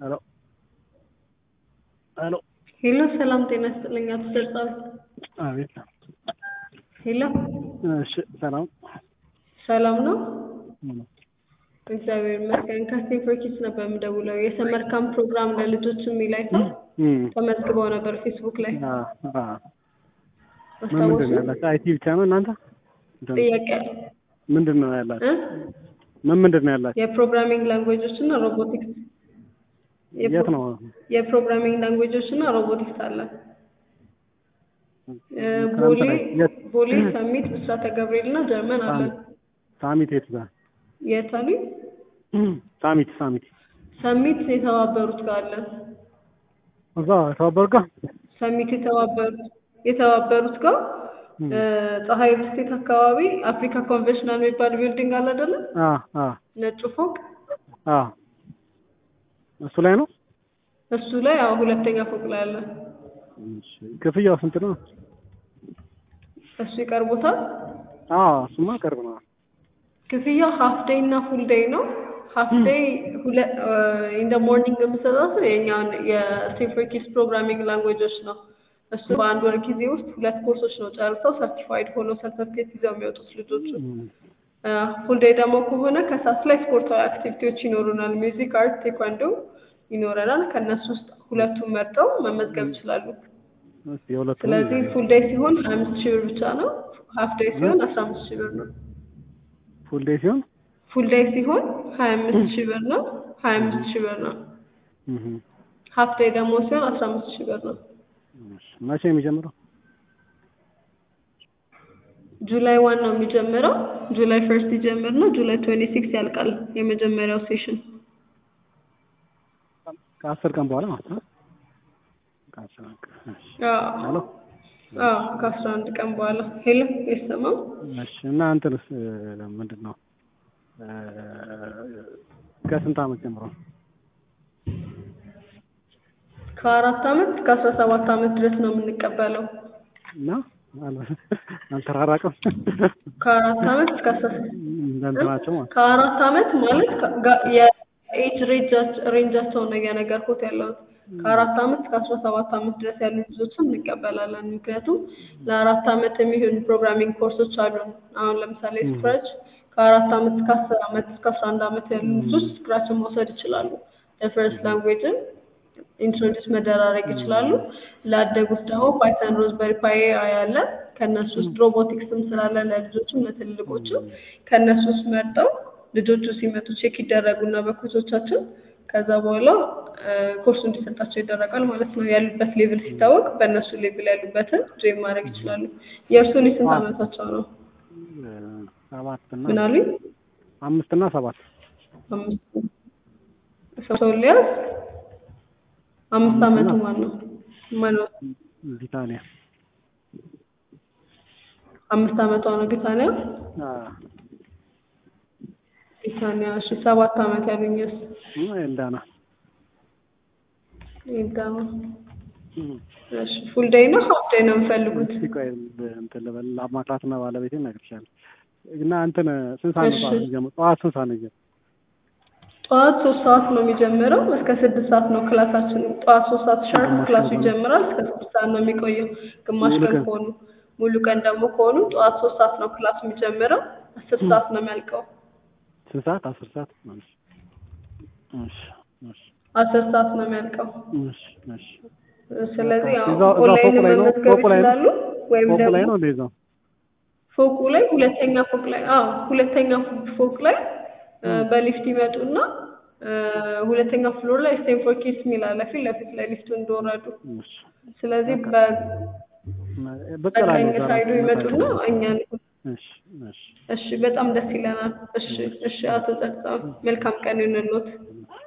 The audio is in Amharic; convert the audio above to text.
ሄሎ ሄሎ ሄሎ ሰላም ጤና ይስጥልኝ አቶ ዘርጻዊ። አቤት ሄሎ እሺ ሰላም ሰላም ነው? ምን እግዚአብሔር ይመስገን። ከስቴም ፎር ኪድስ ነበር የምደውለው የሰመር ካምፕ ፕሮግራም ለልጆች የሚል አይተው እም ተመዝግበው ነበር ፌስቡክ ላይ አ አ ምን ምንድን አስታወሱ? ነው ያላችሁ? አይቲ ብቻ ነው እናንተ? ጥያቄ አለ ምንድን ነው ያላችሁ? እ? ምን ምንድን ነው ያላችሁ? የፕሮግራሚንግ ላንጉዌጆች እና ሮቦቲክስ የት ነው? የፕሮግራሚንግ ላንጉዌጆች እና ሮቦቲክስ አለ። እ፣ ክረምት ቦሌ ላይ የት? ቦሌ ሰሚት ብስራተ ገብርኤል እና ጀርመን አለ። ሳሚት የት ጋር? የት አሉኝ? ሳሚት ሳሚት ሰሚት የተባበሩት ጋር አለ። እዛ ተባበር ጋር ሰሚት የተባበሩት የተባበሩት ጋር እም። እ፣ ፀሐይ ስቴት አካባቢ አፍሪካ ኮንቬንሽናል የሚባል ቢልዲንግ አለ አይደለ? አ አ ነጩ ፎቅ አ እሱ ላይ ነው። እሱ ላይ አዎ፣ ሁለተኛ ፎቅ ላይ አለ። እሺ ክፍያው ስንት ነው? እሱ ይቀርቦታል። አ እሱማ ቅርብ ነው። ክፍያው ሀፍ ዴይ እና ፉል ዴይ ነው። ሀፍ ዴይ ኢን ደ ሞርኒንግ የምሰጣት የኛውን የስቴም ፎር ኪድስ ፕሮግራሚንግ ላንጉዌጆች ነው። እሱ በአንድ ወር ጊዜ ውስጥ ሁለት ኮርሶች ነው ጨርሰው ሰርቲፋይድ ሆነው ሰርተፍኬት ይዘው የሚወጡት ልጆቹ። እም። ፉል ዴይ ደግሞ ከሆነ ከሰዓት ላይ ስፖርታዊ አክቲቪቲዎች ይኖሩናል። ሚውዚክ፣ አርት፣ ቴኳንዶ ይኖረናል። ከእነሱ ውስጥ ሁለቱን መርጠው መመዝገብ ይችላሉ። እስኪ የሁለቱንም ስለዚህ ፉል ዴይ ሲሆን ሀያ አምስት ሺህ ብር ብቻ ነው። ሀፍ ዴይ ሲሆን አስራ አምስት ሺህ ብር ነው። ፉል ዴይ ሲሆን ፉል ዴይ ሲሆን ሀያ አምስት ሺህ ብር ነው። ሀያ አምስት ሺህ ብር ነው። እህ ሀፍ ዴይ ደግሞ ሲሆን አስራ አምስት ሺህ ብር ነው። እሺ መቼ ነው የሚጀምረው? ጁላይ ዋን ነው የሚጀምረው። ጁላይ ፈርስት ይጀምር ነው። ጁላይ ትዌንቲ ሲክስ ያልቃል የመጀመሪያው ሴሽን። ከአስር ቀን በኋላ ማለት ነው። ከአስር ቀን እሺ ሄሎ አዎ ከአስራ አንድ ቀን በኋላ ሄሎ ይሰማው እሺ እና እንትንስ ምንድን ነው እ፣ ከስንት ዓመት ጀምሮ ከአራት አመት እስከ አስራ ሰባት አመት ድረስ ነው የምንቀበለው። እና አል- አልተራራቅም ከአራት አመት እስከ አስራ እንደ እንትናቸው ማለት ከአራት አመት ማለት ከ- ጋ- የኤጅ ሬንጃቸውን ነው እየነገርኩት ያለሁት። ከአራት አመት እስከ አስራ ሰባት አመት ድረስ ያሉ ልጆችን እንቀበላለን። ምክንያቱም ለአራት አመት የሚሆኑ ፕሮግራሚንግ ኮርሶች አሉ። አሁን ለምሳሌ ስክራች ከአራት አመት እስከ አስር አመት እስከ አስራ አንድ አመት ያሉ ልጆች ስክራችን መውሰድ ይችላሉ። ለፈርስት ላንጉዌጅን ኢንትሮዲስ መደራረግ ይችላሉ። ላደጉት ደግሞ ፓይተን፣ ሮዝበሪ ፓይ ያለ ከእነሱ ውስጥ ሮቦቲክስም ስላለ ለልጆችም ለትልልቆችም ከእነሱ ውስጥ መርጠው ልጆቹ ሲመጡ ቼክ ይደረጉና በኮቾቻችን ከዛ በኋላ እ፣ ኮርሱ እንዲሰጣቸው ይደረጋል ማለት ነው። ያሉበት ሌቭል ሲታወቅ በእነሱ ሌቭል ያሉበትን ጆይን ማድረግ ይችላሉ። የእርሱን የስንት አመታቸው ነው? እ፣ ሰባት እና ምን አሉኝ? አምስት እና ሰባት አምስት ሰው ሊያዝ አምስት አመቱ ማን ነው? ማን ነው? ቢታኒያ አምስት አመቷ ነው ቢታንያ። አ ቢታንያ እሺ፣ ሰባት አመት ያሉኝስ እና ኤልዳና ይጋማ እም። እሺ፣ ፉል ዴይ ነው ሀፍ ዴይ ነው የምፈልጉት? እስኪ ቆይ እንትን ልበል ለማክራትና ባለቤቴን እነግርሻለሁ። እና እንትን ስንት ሰዓት ነው እሺ። ጠዋት የሚጀምረው? ጠዋት ስንት ሰዓት ነው የሚጀምረው? ጠዋት ሶስት ሰዓት ነው የሚጀምረው እስከ ስድስት ሰዓት ነው ክላሳችን። ጠዋት ሶስት ሰዓት ሻርፕ ግማሽ ክላሱ ቀን ይጀምራል እስከ ስድስት ሰዓት ነው የሚቆየው። ግማሽ ሙሉ ቀን ቀን? ከሆኑ ሙሉ ቀን ደግሞ ከሆኑ ጠዋት ሶስት ሰዓት ነው ክላሱ የሚጀምረው አስር ሰዓት ነው የሚያልቀው። ስንት ሰዓት? አስር ሰዓት ማለት ነው። እሺ እሺ አስር ሰዓት ነው የሚያልቀው። እሺ እሺ ስለዚህ እዛው- አሁን እዛው ኦንላይን ፎቁ ላይ ነው? መመዝገብ ፎቁ ላይ ነው? ይችላሉ ወይም ፎቁ ላይ ደግሞ ነው እንደዛው ፎቁ ላይ ሁለተኛ ፎቅ ላይ አዎ ሁለተኛ ፎቅ ላይ እ፣ በሊፍት ይመጡና እ፣ ሁለተኛ ፍሎር ላይ ስቴም ፎር ኪድስ የሚል አለ ፊት ለፊት ላይ ሊፍቱ እንደወረዱ። እሺ ስለዚህ በ ብቅ በቀኝ እላለሁ እዛ ሳይዱ ላይ ይመጡና እኛን እሺ እሺ እሺ በጣም ደስ ይለናል። እሺ እሺ አቶ ጸጥታ መልካም ቀን ይሁንልዎት።